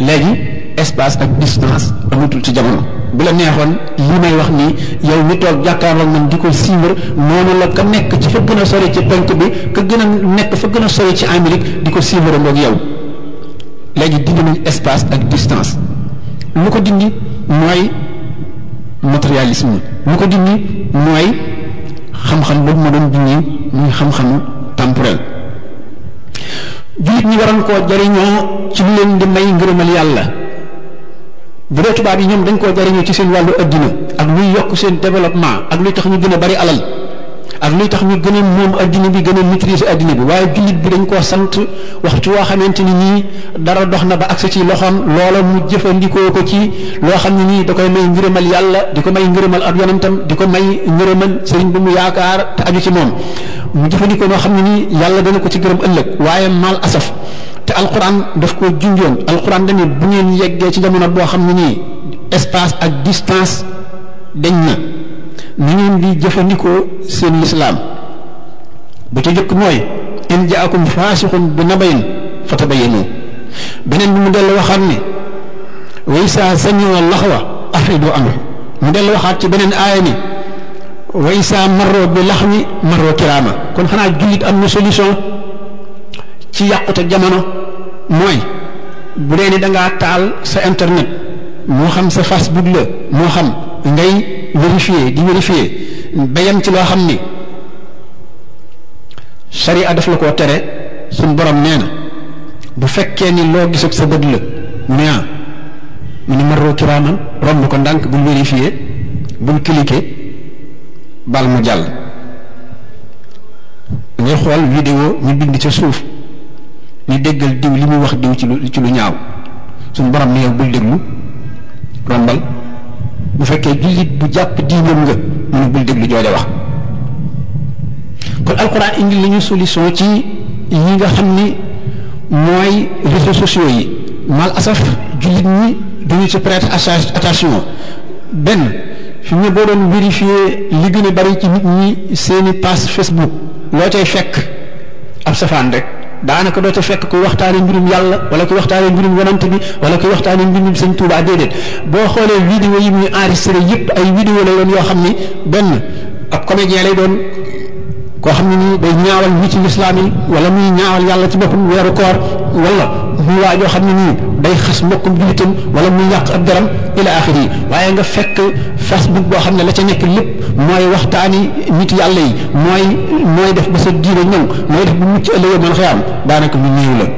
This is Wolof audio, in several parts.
léegi espace ak distance amatul ci jamono bu la neexoon li may wax nii yow mi toog jàkkaarloog man di ko suivre noonu la ka nekk ci fa gën a sori ci penk bi ka gën a nekk fa gën a sori ci Amérique di ko suivre ngoog yow léegi dindi nañ espace ak distance lu ko dindi mooy matérialisme lu ko dindi mooy xam-xam boobu ma doon dindi muy xam-xamu temporel jullit ñi waroon koo jariñoo ci lu leen di may ngërëmal yàlla bu dee tubaab yi ñoom dañ koo jariñoo ci seen wàllu addina ak luy yokk seen développement ak luy tax ñu gën a bari alal ak luy tax ñu gën a moom addina bi gën a maîtriser addina bi waaye jullit bi dañ koo sant waxtu woo xamante ni nii dara dox na ba agsi ci loxoom loola mu jëfandikoo ko ci loo xam ne nii da koy may ngërëmal yàlla di ko may ngërëmal ab yonentam di ko may ngërëmal sëriñ bi mu yaakaar te aju ci moom mu jëfandikoo noo xam ne nii yàlla dana ko ci gërëm ëllëg waaye mal asaf te alquran daf ko junjoon alquran dañu bu ngeen yeggee ci jamono boo xam ne nii espace ak distance dañ na ni ngeen di jëfandikoo seen lislaam bu ca jëkk mooy in jaakum faasixun bi nabayin fatabayanu beneen bi mu dellu waxaat ni way saa samiwa laxwa afridu anhu mu dellu waxaat ci beneen aaya ni way saa marro bi laxwi marro kiraama kon xanaa jullit am na solution ci yàqute jamono mooy bu dee ni dangaa taal sa internet moo xam sa Facebook la moo xam ngay vérifier di vérifier bayam ci loo xam ni sharia daf la koo tere suñ borom nee na bu fekkee ni loo gis ak sa bët la mu ne ah mu ne maroo kiraaman romb ko ndànk bul vérifier bul cliquer bal mu jàll ngay xool vidéo ñu bind ca suuf ni déggal diw li muy wax diw ci lu ci lu ñaaw suñ borom ne yow bul déglu rombal bu fekkee jullit bu jàpp diinam nga mu ne bul déglu jooja wax kon alxuraan indi la ñu solution ci yi nga xam ni mooy réseaux sociaux yi mal asaf jullit ñi duñu ci prêter attention benn fi mu ne boo doon vérifier li gën a bari ci nit ñi seeni page Facebook loo cay fekk ab safaan rek daanaka doo ca fekk kuy waxtaane mbirum yàlla wala kuy waxtaane mbirum yonante bi wala kuy waxtaane mbirum sëñ Tuubaa déedéet boo xoolee vidéo yi muy enregistré yëpp ay vidéo lay doon yoo xam ni benn ab comédien lay doon koo xam ne nii day ñaawal ñi ci lislaam yi wala muy ñaawal yàlla ci boppam weeru koor wala muy waa joo xam ne nii day xas mbokkum jullitam wala muy yàq ab daram ila axiri yi waaye nga fekk facebook boo xam ne la ca nekk lépp mooy waxtaani nit yàlla yi mooy mooy def ba sa diine ñëw mooy def bu mucc ëllëgee mën xëy am daanaka lu néew la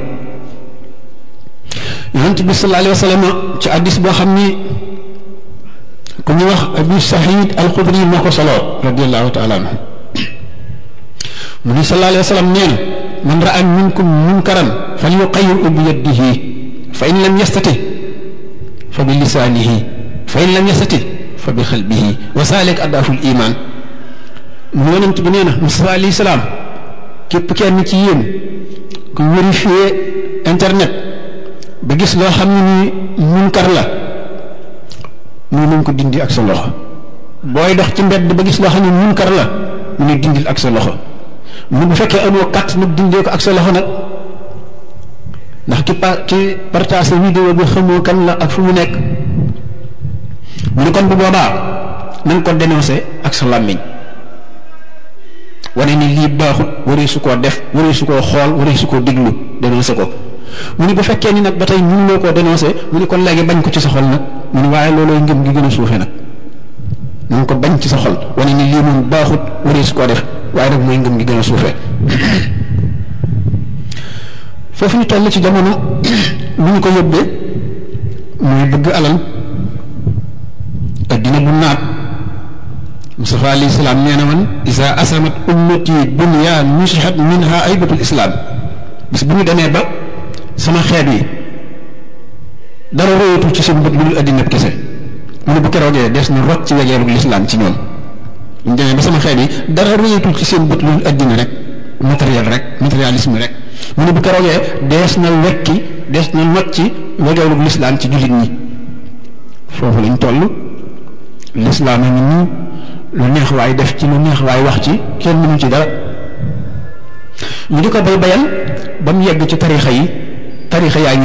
yonent bi sallallahu alayhi wa sallam ci addis boo xam ni ku ñu wax abu sahid alxudri moo ko solo radiallahu taala anhu mu ni sallallahu alayhi wa sallam nee na man raa minkum munkaran falyuqayyirhu bi yadihi fa in lam yastati fa bi lisaanihi fa in lam yastati fa bi xalbihi wa saalik addaaful iman mu yonent bi nee na Musaa alayhi salaam képp kenn ci yéen ku vérifier internet ba gis loo xam ne ni munkar la mu nañ ko dindi ak sa loxo booy dox ci mbedd ba gis loo xam ne munkar la mu ne dindil ak sa loxo mu bu fekkee amoo kat nag dindee ko ak sa loxo nag ndax ki pa ki partage vidéo bi xamoo kan la ak fu mu nekk mu ne kon bu boobaa na nga ko dénoncé ak sa làmmiñ wane ni lii baaxut waree su koo def waree su koo xool waree su koo déglu dénoncé ko mu ne bu fekkee ni nag ba tey mënuloo koo dénoncé mu ne kon léegi bañ ko ci sa xol nag mu ne waaye loolooy ngëm gi gën a suufe nag na nga ko bañ ci sa xol wane ni lii moom baaxut waree su koo def waaye nag mooy ngëm gi gën a suufee foofu ñu toll ci jamono lu ñu ko yóbbee mooy bëgg alal addina bu naat Mustafa alayhi salaam nee na man isa asamat ummati dunya nusihat minha aybatul islam bis bu ñu demee ba sama xeet yi dara royatul ci seen bët lu dul addina kese mu ne bu keroogee des na rot ci wegeerug lislaam ci ñoom ñu demee ba sama xeet yi dara royatul ci seen bët lu dul addina rek matériel rek matérialisme rek mu ne bu keroogee dees na wekki dees na not ci wegeerug lislaam ci jullit ñi foofu lañ toll lislaam a ngi nii lu neex waay def ci lu neex waay wax ci kenn mënu ci dara ñu di ko bay bayal ba mu yegg ci tarixa yi tarixa yaa ngi